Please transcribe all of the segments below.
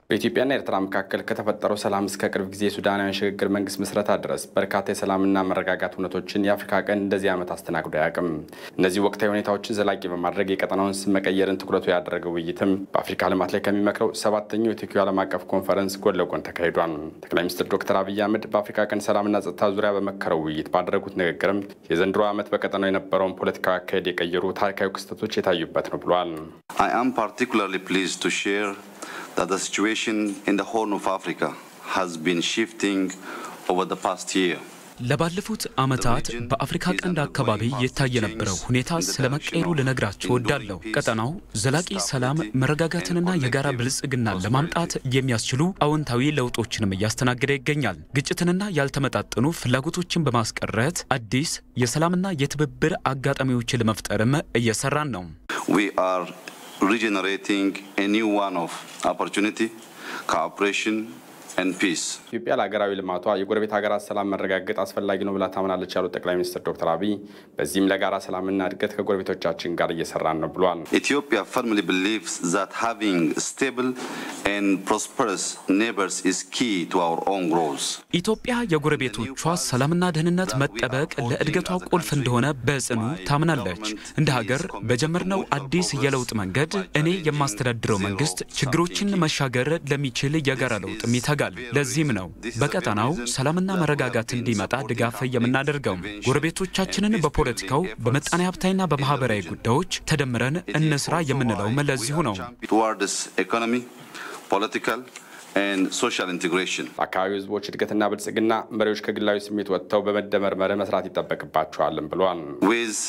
በኢትዮጵያና ኤርትራ መካከል ከተፈጠረው ሰላም እስከ ቅርብ ጊዜ የሱዳናውያን ሽግግር መንግስት ምስረታ ድረስ በርካታ የሰላምና መረጋጋት እውነቶችን የአፍሪካ ቀንድ እንደዚህ ዓመት አስተናግዶ አያውቅም። እነዚህ ወቅታዊ ሁኔታዎችን ዘላቂ በማድረግ የቀጠናውን ስም መቀየርን ትኩረቱ ያደረገው ውይይትም በአፍሪካ ልማት ላይ ከሚመክረው ሰባተኛው የቶኪዮ ዓለም አቀፍ ኮንፈረንስ ጎን ለጎን ተካሂዷል። ጠቅላይ ሚኒስትር ዶክተር አብይ አህመድ በአፍሪካ ቀንድ ሰላምና ጸጥታ ዙሪያ በመከረው ውይይት ባደረጉት ንግግርም የዘንድሮ ዓመት በቀጠናው የነበረውን ፖለቲካዊ አካሄድ የቀየሩ ታሪካዊ ክስተቶች የታዩበት ነው ብሏል። I am particularly pleased to share that the situation in the Horn of Africa has been shifting over the past year. ለባለፉት ዓመታት በአፍሪካ ቀንድ አካባቢ የታየ የነበረው ሁኔታ ስለመቀየሩ ልነግራችሁ እወዳለሁ። ቀጠናው ዘላቂ ሰላም፣ መረጋጋትንና የጋራ ብልጽግናን ለማምጣት የሚያስችሉ አዎንታዊ ለውጦችንም እያስተናገደ ይገኛል። ግጭትንና ያልተመጣጠኑ ፍላጎቶችን በማስቀረት አዲስ የሰላምና የትብብር አጋጣሚዎችን ለመፍጠርም እየሰራን ነው። We are regenerating a new one of opportunity, cooperation, and peace. ኢትዮጵያ ለሀገራዊ ልማቷ የጎረቤት ሀገራት ሰላም መረጋገጥ አስፈላጊ ነው ብላ ታምናለች ያሉት ጠቅላይ ሚኒስትር ዶክተር አብይ በዚህም ለጋራ ሰላምና እድገት ከጎረቤቶቻችን ጋር እየሰራን ነው ብሏል። Ethiopia firmly believes that having stable and prosperous neighbors is key to our own growth. ኢትዮጵያ የጎረቤቶቿ ሰላምና ደህንነት መጠበቅ ለእድገቷ ቁልፍ እንደሆነ በጽኑ ታምናለች። እንደ ሀገር በጀመርነው አዲስ የለውጥ መንገድ እኔ የማስተዳድረው መንግስት ችግሮችን መሻገር ለሚችል የጋራ ለውጥም ይተጋል። ለዚህም ነው በቀጠናው ሰላምና መረጋጋት እንዲመጣ ድጋፍ የምናደርገው። ጎረቤቶቻችንን በፖለቲካው በምጣኔ ሀብታዊና በማህበራዊ ጉዳዮች ተደምረን እንስራ የምንለውም ለዚሁ ነው። Towards economy, political, and social integration. ለአካባቢው ህዝቦች እድገትና ብልጽግና መሪዎች ከግላዊ ስሜት ወጥተው በመደመር መርህ መስራት ይጠበቅባቸዋልም ብሏል። With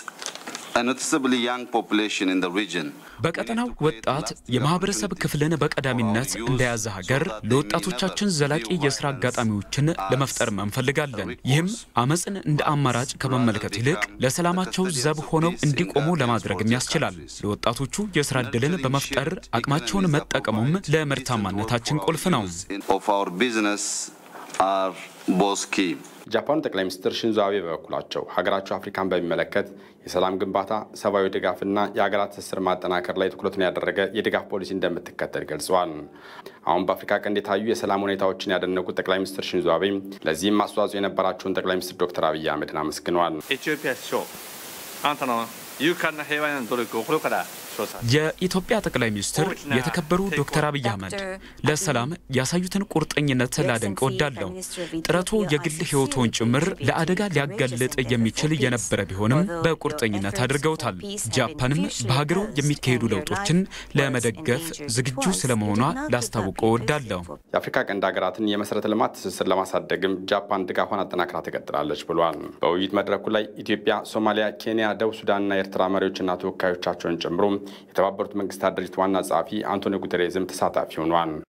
a noticeably young population in the region, በቀጠናው ወጣት የማህበረሰብ ክፍልን በቀዳሚነት እንደያዘ ሀገር ለወጣቶቻችን ዘላቂ የስራ አጋጣሚዎችን ለመፍጠር እንፈልጋለን። ይህም አመፅን እንደ አማራጭ ከመመልከት ይልቅ ለሰላማቸው ዘብ ሆነው እንዲቆሙ ለማድረግም ያስችላል። ለወጣቶቹ የስራ ዕድልን በመፍጠር አቅማቸውን መጠቀሙም ለምርታማነታችን ቁልፍ ነው። of our business are both key. ጃፓኑ ጠቅላይ ሚኒስትር ሽንዞ አቤ በበኩላቸው ሀገራቸው አፍሪካን በሚመለከት የሰላም ግንባታ፣ ሰብአዊ ድጋፍና የሀገራት ትስስር ማጠናከር ላይ ትኩረቱን ያደረገ የድጋፍ ፖሊሲ እንደምትከተል ገልጸዋል። አሁን በአፍሪካ ቀንድ የታዩ የሰላም ሁኔታዎችን ያደነቁት ጠቅላይ ሚኒስትር ሽንዞ አቤ ለዚህም አስተዋጽኦ የነበራቸውን ጠቅላይ ሚኒስትር ዶክተር አብይ አህመድን አመስግነዋል። エチオピア首相あなたの勇敢な平和への努力を心から称賛 የኢትዮጵያ ጠቅላይ ሚኒስትር የተከበሩ ዶክተር አብይ አህመድ ለሰላም ያሳዩትን ቁርጠኝነት ላደንቅ እወዳለሁ። ጥረቱ የግል ሕይወቶን ጭምር ለአደጋ ሊያጋልጥ የሚችል የነበረ ቢሆንም በቁርጠኝነት አድርገውታል። ጃፓንም በሀገሩ የሚካሄዱ ለውጦችን ለመደገፍ ዝግጁ ስለመሆኗ ላስታውቀው እወዳለሁ። የአፍሪካ ቀንድ ሀገራትን የመሰረተ ልማት ትስስር ለማሳደግም ጃፓን ድጋፏን አጠናክራ ትቀጥላለች ብሏል። በውይይት መድረኩ ላይ ኢትዮጵያ፣ ሶማሊያ፣ ኬንያ፣ ደቡብ ሱዳንና ኤርትራ መሪዎችና ተወካዮቻቸውን ጨምሮ የተባበሩት መንግስታት ድርጅት ዋና ጸሐፊ አንቶኒዮ ጉተሬዝም ተሳታፊ ሆኗል።